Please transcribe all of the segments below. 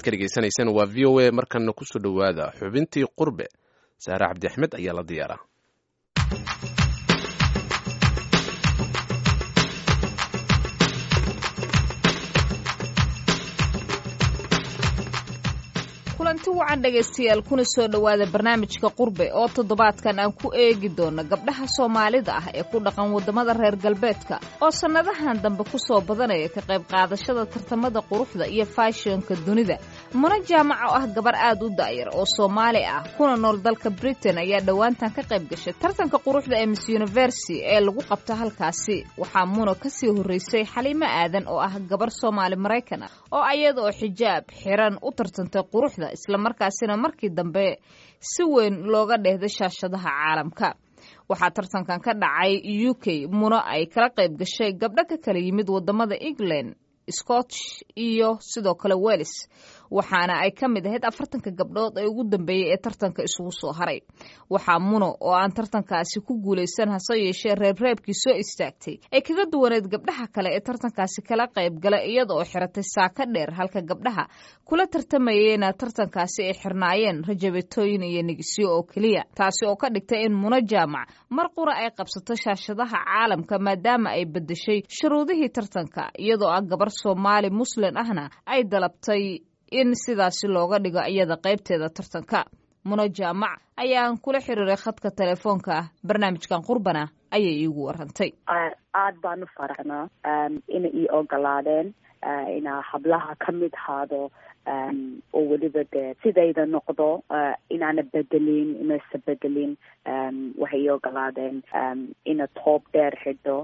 ka dhegaysanaysaan waa v o a markana kusoo dhowaada xubintii qurbe saare cabdi axmed ayaa la diyaaraa kulanti wacan dhegaystayaal kuna soo dhowaada barnaamijka qurbe oo toddobaadkan aan ku eegi doono gabdhaha soomaalida ah ee ku dhaqan waddamada reer galbeedka oo sannadahan dambe ku soo badanaya ka qayb qaadashada tartamada quruxda iyo faashionka dunida muna jaamac oo ah gabar aad u da'yar oo soomaali ah kuna nool dalka britain ayaa dhowaantan ka qayb gashay tartanka quruxda ee miss university ee lagu qabto halkaasi waxaa muna kasii horreysay xaliimo aadan oo ah gabar soomaali maraykan ah oo ayada oo xijaab xiran u tartantay quruxda islamarkaasina markii dambe si weyn looga dheehday shaashadaha caalamka waxaa tartankan ka dhacay u k muna ay kala qayb gashay gabdho ka kala yimid waddamada england scotch iyo sidoo kale welis waxaana ay ka mid ahayd afartanka gabdhood ee ugu dambeeyey ee tartanka isugu soo haray waxaa muno oo aan tartankaasi ku guulaysan hase yeeshee reebreebkii soo istaagtay ay kaga duwaneed gabdhaha kale ee tartankaasi kala qayb gala iyada oo xiratay saaka dheer halka gabdhaha kula tartamayeyna tartankaasi ay xirnaayeen rajabetooyin iyo nigisyo oo keliya taasi oo ka dhigtay in muno jaamac mar qura ay qabsato shaashadaha caalamka maadaama ay bedeshay shuruudihii tartanka iyadoo ah gabar soomaali muslin ahna ay dalabtay in sidaasi looga dhigo iyada qaybteeda tartanka muno jaamac ayaan kula xiriiray khadka telefoonka ah barnaamijkan qurbana ayay iigu warantay aad baan u faraxnaa ina ii ogolaadeen inaa hablaha ka mid haado oo weliba dee sidayda noqdo inaana bedelin inaysa bedelin waxay ii ogolaadeen ina toob dheer xidho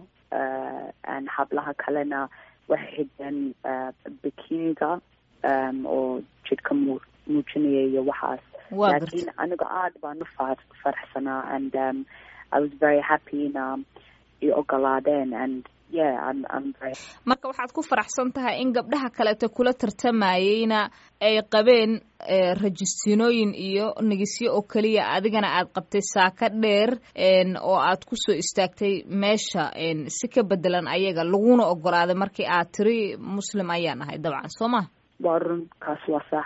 hablaha kalena waxay xidheen bikiniga oo jidhka mu muujinaya iyo waxaas laakiin aniga aad baan u far faraxsanaa and um, i was very happy ina i ogolaadeen and yeah I'm, I'm very marka waxaad ku faraxsan tahay in gabdhaha kaleeto kula tartamayeyna ay qabeen rajistiinooyin iyo nigisyo oo keliya adigana aad qabtay saaka dheer oo aad kusoo istaagtay meesha si ka bedelan ayaga laguna ogolaaday markii aad tiri muslim ayaan ahay dabcan soo ma waa runkaas waa sax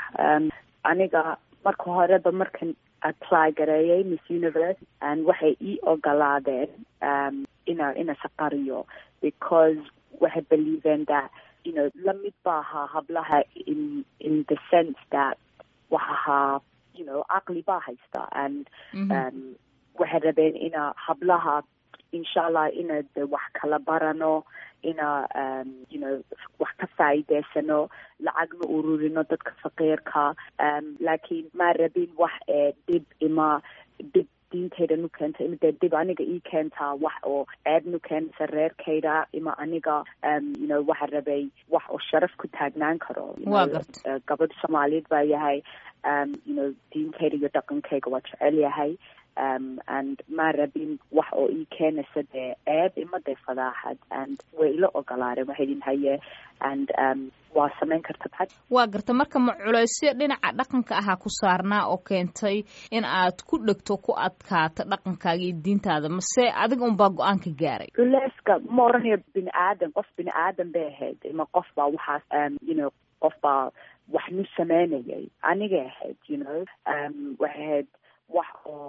aniga marka horeba markan apply gareeyay miss universe waxay ii ogolaadeen ina ina saqariyo because waxay believeen that you know lamid ba ahaa hablaha in in the sense that wax ahaa you know caqli baa haysta and um, waxay rabeen ina hablaha insha allah ina de wax kala barano ina um, you know wax ka faa'iideysano lacagna ururino dadka faqiirka um, laakiin maa rabin wax ee dhib ima dhib diintayda nu keenta ima dee dib aniga ii keentaa wax oo ceeb nu keenaysa reerkayda ima aniga um, you know waxa rabay wax oo sharaf ku taagnaan karo gabadh soomaaliyeed baa yahay um, you know diintayda iyo dhaqankayga waa jecel yahay um, and maa rabin wax oo ii keenaysa dee ceeb ima dee fadaaxad and way ila ogolaadeen waxay idin haye and um, waa samayn karta maxad waa garta marka ma culaysyo dhinaca dhaqanka ahaa ku saarnaa oo keentay in aad ku dhegto ku adkaato dhaqankaaga iyo diintaada mase adiga unbaa go-aanka gaaray culeyska ma oranayo bini aadan qof bini aadan bay ahayd ima qof baa waxaas um, you know qof baa wax nu sameynayay anigay ahayd you know um, waxay ahayd wax oo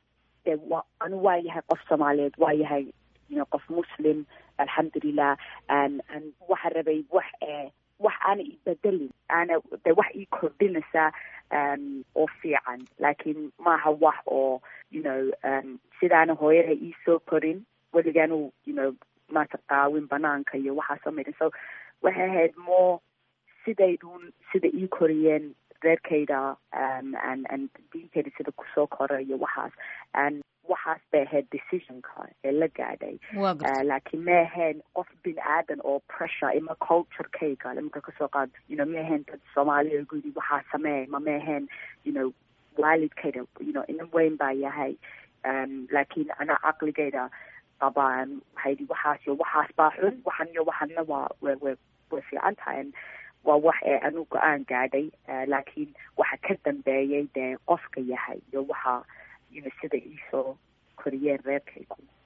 de wa anu waa yahay qof soomaaliyeed waa yahay you know qof muslim alxamdulilah and and waxa rabay wax ee wax aana i bedelin aana de wax ii kordhinaysa um, oo fiican laakiin maaha wax oo you know um, sidaana hooyada iisoo korin weligaanu you know maata qaawin banaanka iyo waxaa samayn so waxay ahayd more sidaydun sida ii koriyeen reerkayda um, and and diintayda sida kusoo kora iyo waxaas and waxaas bay ahayd decisionka ee la gaadhay laakiin ma ahayn qof bini aadan oo pressure ima culturekayga imika kasoo qaad you know ma ahayn dad soomaaliya gudi waxaa sameey ma ma ahayn you know waalidkayda you know ina weyn baa yahay um, laakiin ana caqligayda qabaan waxay di waxaas iyo waxaas baa xun waxan iyo waxanna waa way way way fiican tahay waa wax ee anu go-aan gaadhay laakiin waxa ka dambeeyay dee qofka yahay iyo waxa you know sida iisoo koriyeen reerkaygu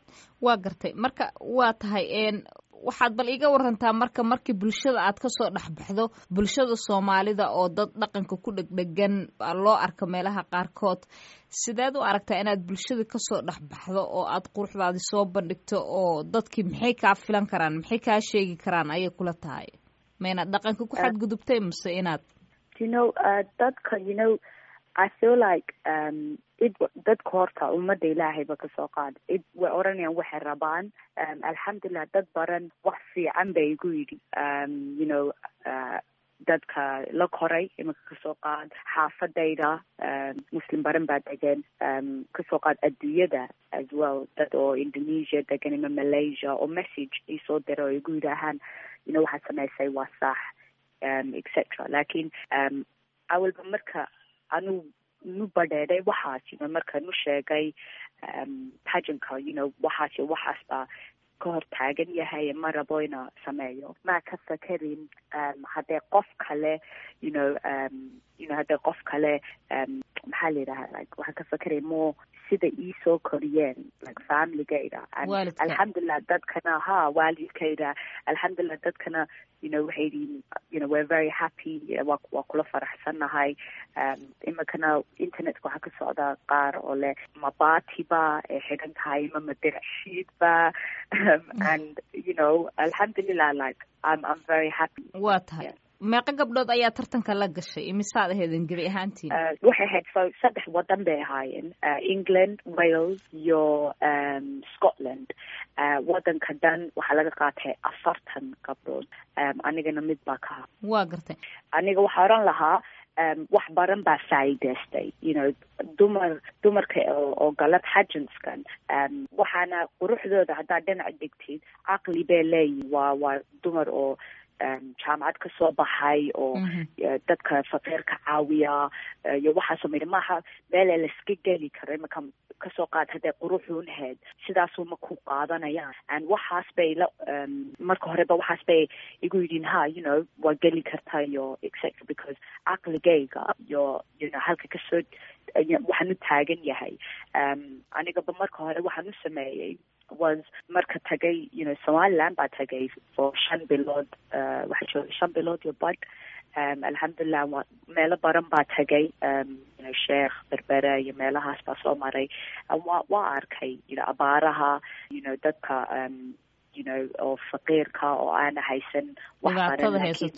waa gartay marka waa tahay waxaad bal iiga warantaa marka markii bulshada aad kasoo dhexbaxdo bulshada soomaalida oo dad dhaqanka ku dhegdhegan loo arka meelaha qaarkood sideed u aragtaa inaad bulshada kasoo dhexbaxdo oo aad quruxdaadi soo bandhigto oo dadkii maxay kaa filan karaan maxay kaa sheegi karaan ayay kula tahay ma inaad dhaqanka ku xadgudubtay mase inaad you know uh, dadka you know I feel like um, id dadka horta ummadda ilaahayba kasoo qaad id way oranayaan waxay rabaan um, alxamdulilah dad baran wax fiican bay igu yidhi um, you know uh, dadka la koray iminka kasoo qaad xaafadayda um, muslim baran baa degan um, kasoo qaad adduunyada as well dad oo indonesia degan ima malaysia oo message isoo dira oo igu yidhaahaan you know waxaad samaysay waa sax um, etc lakin um, awalba marka anu nu badheeday waxaas you know marka nu sheegay um, pageantka you know waxaas iyo waxaas baa ka hor taagan yahay ma rabo ina sameeyo maa ka fakerin um, haddee qof kale you know um, you know haddee qof kale um, maxaa la yidhaha like waxaan ka fakeray more sida iisoo koriyeen like familygayda alxamdulilah dadkana ha waalidkayda alxamdulilah dadkana you know waxay yihiin you know we're very happy waa waa kula faraxsannahay um, iminkana internetka waxaa ka socda qaar oo leh mabatiba ay xidhan tahay ma madirashiidba um, and you know alxamdulilah like I'm, I'm very happy waa tahay meeqo gabdhood ayaa tartanka la gashay imisaad aheedin gebi ahaantiin waxay ahayd so saddex wadan bay ahaayeen england wales iyo um, scotland uh, wadanka dhan waxaa laga qaatay afartan gabdhood um, anigana mid baa ka ha waa gartay aniga waxaa oran lahaa um, wax baran baa faa'iidaystay you know dumar dumarka oo galab xajanskan um, waxaana quruxdooda haddaad dhinac dhigtid caqli bay leeyihin waa waa dumar oo um, jaamacad kasoo baxay oo dadka faqiirka caawiya iyo waxaasoo midha maaha meele laiska geli karo imaka kasoo qaad hadday quruxuun heed sidaasuma ku qaadanayaan and waxaas bay la um, marka horeba waxaas bay igu yidhiin ha you know waa geli kartaa iyo etc because caqligayga iyo you know halka kasoo waxaan u taagan yahay um, anigaba marka hore waxaan u sameeyey was marka tagay you know somaliland baa tagay for shan bilood uh, waxaa joogay shan bilood iyo bad um, alxamdulilah wa meelo baran baa tagay um, you know sheekh berbere iyo meelahaas baa soo maray wa waa arkay you know abaaraha you know dadka um, you know oo faqiirka oo aana haysan wax baran lakin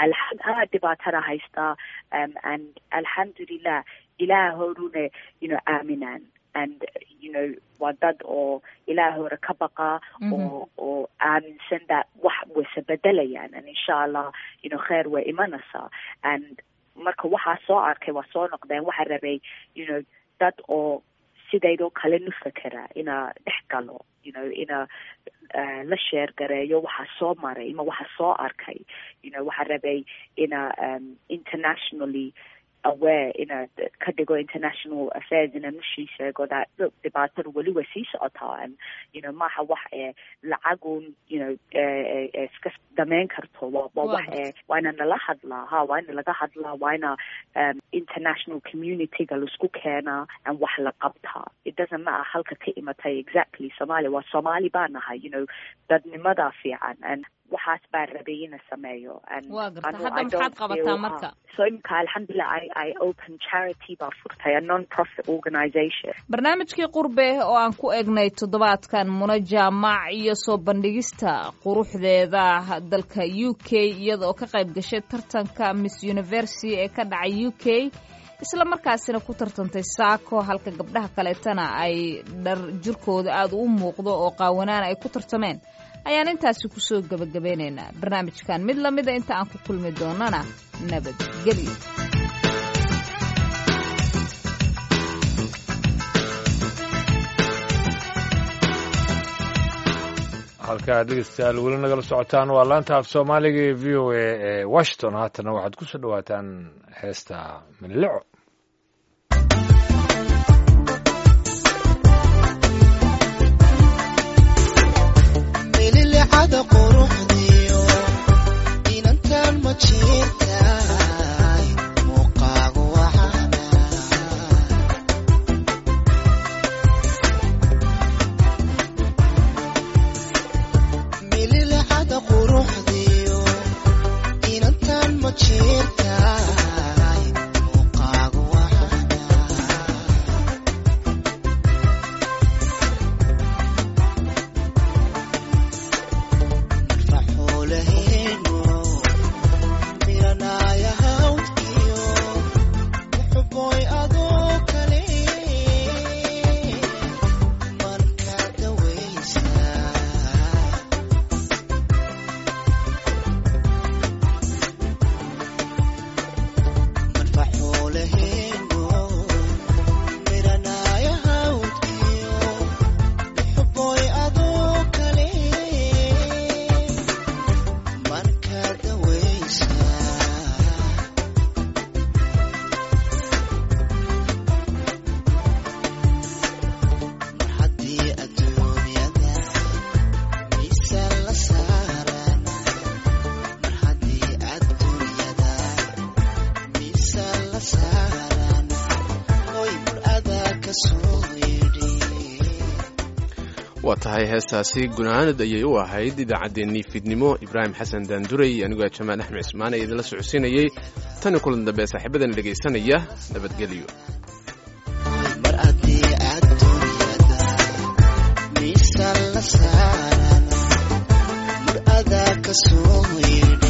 ha dhibaatada haystaa um, and alxamdulilah ilaah horune you know aaminaan and you know waa dad oo ilaah hore ka baqa oo oo aaminsan that wax wayse bedelayaan and insha allah you know kheer way imanaysaa and marka waxaa soo arkay waa soo noqdeen waxaa rabay you know dad oo sidaydoo kale nu fekera ina dhex galo you know ina uh, la sheer gareeyo waxaa soo maray ima waxaa soo arkay you know waxaa rabay ina um, internationally aware ina ka dhigo international affairs ina nushii sheego that look dhibaatada weli way sii socotaa and you know maaha wax ee lacagun you know iska dameyn karto waa waa wax ee waa ina nala hadlaa ha waa ina laga hadlaa waa ina um, international communityga laisku keenaa and wax la qabtaa it doesn't matter halka ka imatay exactly somalia waa somali baa nahay you know dadnimadaa fiican and waxaas baa rabay ina sameeyo waa garta hadda maxaad qabataa marka so imika alxamdulilah i i open charity baa furtay a non profit organization barnaamijkii qurbe oo aan ku egnay toddobaadkan muna jaamac iyo soo bandhigista quruxdeeda dalka u k iyada oo ka qayb gashay tartanka miss university ee ka dhacay u k isla markaasina ku tartantay saako halka gabdhaha kaleetana ay dhar jirkooda aada u muuqdo oo qaawanaan ay ku tartameen ayaan intaasi kusoo gebagabeynaynaa barnaamijkan mid lamida inta aan ku kulmi doonana nabadgelyo halkaa dhegeystayaal weli nagala socotaan waa laanta af soomaaliga ee v o a ee washington haatana waxaad ku soo dhawaataan heesta milileco mililicada quruxdiyo inantan ma jirtaay muuqaagu waxaana saaran hoy mur adaa ka soo yidhi waa tahay heestaasi gunaanad ayay u ahayd idaacaddeenii fiidnimo ibraahim xasan daanduray anigoo jamaal axmed cismaan ee idinla socodsiinayey tani kulan dambe saaxiibadana dhegaysanaya nabadgelyo mar haddii adduunyada miisaan la saaran mur adaa ka soo yidhi